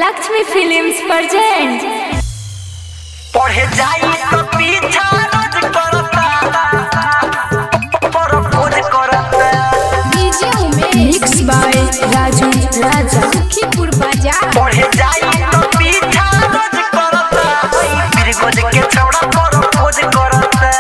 Lakshmi films present पढ़े जाई तो पीछा रोज करता प्रपोज करता मिक्स बाय राजू राजा सुखीपुर बाजार पढ़े जाई तो पीछा रोज करता फिर गोज के छौड़ा प्रपोज करता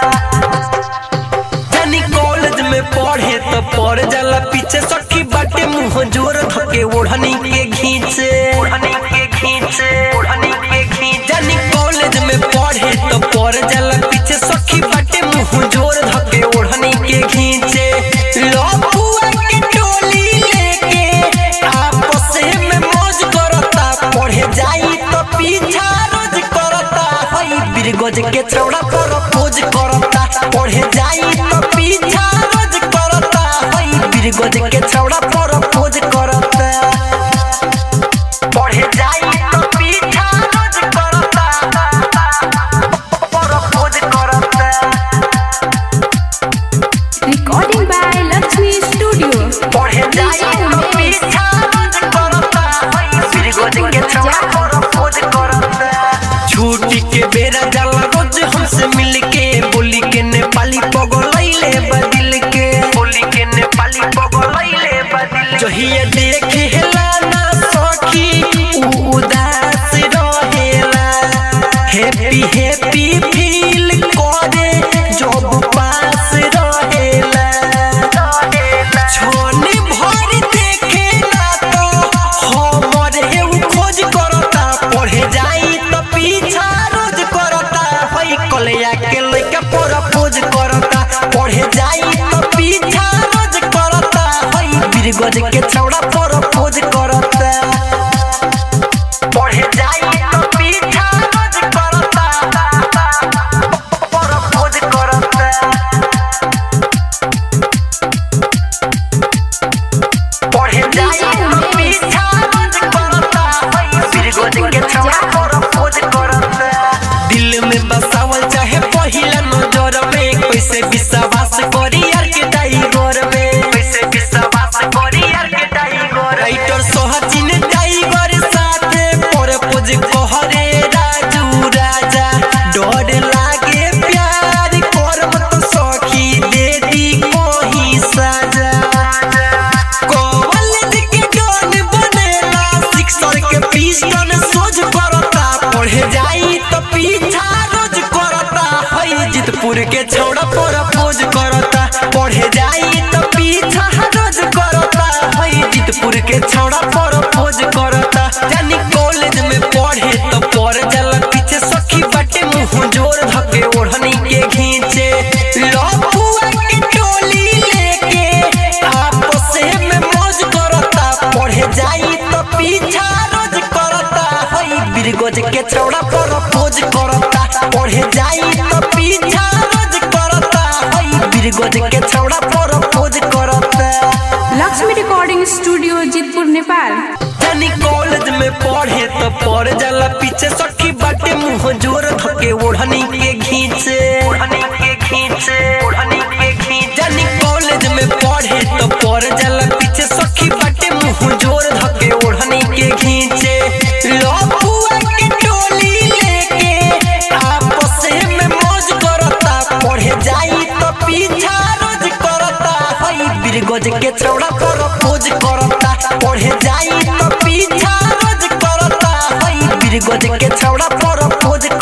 जानी कॉलेज में पढ़े तो पढ़ जाला पीछे सखी बाटे मुंह जोर धके ओढ़नी के घींचे ओढ़नी के घींचे ओढ़नी के घींचे जानी कॉलेज में पढ़े तो पढ़ जाला पीछे सखी बाटे मुंह जोर धके ओढ़नी के घींचे लफुआ के टोली लेके आपस में मौज करता पढ़े जाई तो पीछा रोज करता हई बिरगोज के छौड़ा प्रपोज करता पढ़े जाई तो पीछा रोज करता हई बिरगोज के छौड़ा प्रपोज करता पढ़े जाई तो पीछा रोज करता प्रपोज करता रिकॉर्डिंग बाय लक्ष्मी स्टूडियो पढ़े जाई तो पीछा रोज करता हई बिरगोज के छौड़ा प्रपोज करता छुट्टी के बेरा जाला रोज हमसे मिल के बोली के नेपाली पगलैले बदिल के बोली के नेपाली पगलैले बदिल जहिया देखे हेला ना सखी उ उदास रहेला हैप्पी हैप्पी फील करे जब पास रहेला छोने भर देखेला तो हमर हेउ खोज करता पढ़े जाई तो पीछा रोज करता हई कलया के लइका प्रपोज करता पढ़े जाई तो पीछा रोज करता हई बिरगज के छौड़ा प्रपोज करता पढ़े जाई तो पीछा रोज करता प्रपोज करता पढ़े जाई तो पीछा रोज करता हई बिरगज के छौड़ा प्रपोज करता दिल में बसावल चाहे पहिला नजर में कैसे विश्वास करी यार के टाइगर में कैसे विश्वास करी यार के टाइगर राइटर सोहचिन टाइगर साथे प्रपोज कहरे राजू राजा डर लागे प्यार करम तो सखी दे दी कोही साजा कॉलेज के डॉन बनेला सिक्सर के पिस्टन सोच करता पढ़े जाई तो पीछा रोज करता हई जितपुर के छौड़ा प्रपोज करता पढ़े जाई तो पीछा रोज करता हई जितपुर के छौड़ा प्रपोज करता जानी कॉलेज में पढ़े तो पढ़ जाला पीछे सखी बाटे मुंह जोर धके ओढ़नी के घींचे लफुआ के टोली लेके आपस में मौज करता पढ़े जाई तो पीछा रोज करता हई बिरगोज के छौड़ा प्रपोज करता पढ़े जाई तो पीछा रोज करता हई बिरगोज के छौड़ा प्रपोज करता लक्ष्मी रिकॉर्डिंग स्टूडियो जितपुर नेपाल जानी कॉलेज में पढ़े तो पढ़ जाला पीछे सखी बाटे मुंह जोर धके ओढ़नी के घींचे ओढ़नी के घींचे ओढ़नी के घींचे जानी कॉलेज में पढ़े तो पढ़ जाला पीछे सखी बाटे मुंह जोर धके ओढ़नी के घींचे लफुआ के टोली लेके आपस में मौज करता पढ़े जाई तो पीछा रोज करता हई बिरगोज के छौड़ा प्रपोज करता पढ़े जाई तो पीछा रोज करता हई बिरगोज के छौड़ा प्रपोज